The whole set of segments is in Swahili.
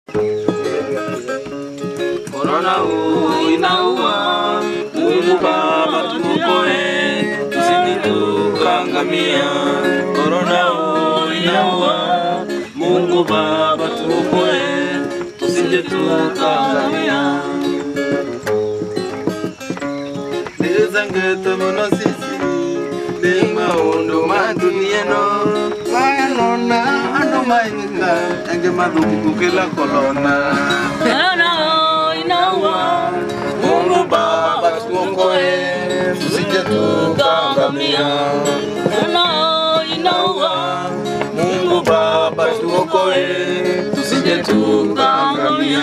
Korona huu inaua, Mungu Baba tuokoe, tusije tukaangamia. Korona huu inaua, Mungu Baba tuokoe, tusije tukaangamia. Nizangete muno sisi, ni maundu ma dunia no, mayanona ando mainga, enge madhuki kukila kolona. Korona inaua, Mungu Baba tuokoe, tusije tukaangamia. korona inaua, Mungu Baba tuokoe, tusije tukaangamia.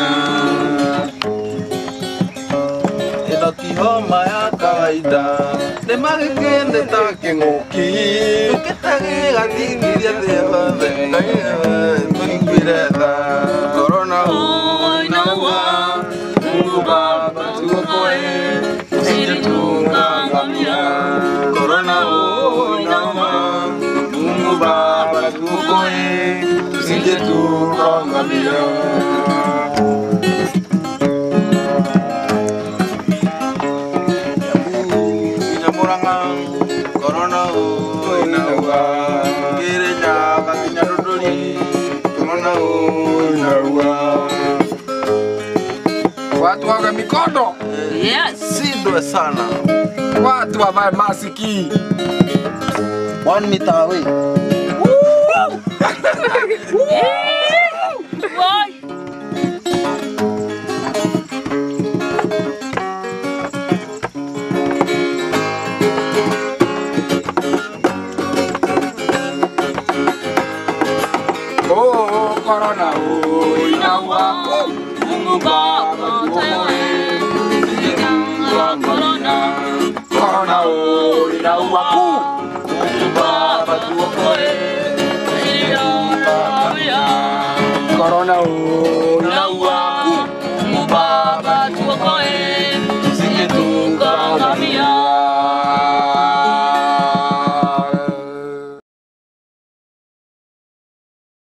Ino ti homa ya kawaida, nĩ magĩkĩndĩ ta kĩng'ũki, gĩtagĩga thing'iria thĩ yothe, tũiguire tha. Korona huu inaua, Mungu Baba tuokoe, tusije tukaangamia. Korona huu inaua, Mungu Baba tuokoe, tusije tukaangamia. Kinyamuranga, korona huu inaua. Kirinya, kakinya Runduri, korona huu inaua. Watu wawe mikono, yes. Sindwe sana. watu wavae masiki. One meter away. Why? Oh, corona, oh, inaua. Mungu Baba tewe, janga korona, Corona, oh, inaua. Kuu. Mungu Baba tuokoe, tusije tukaangamia. Corona, oh, Inaua,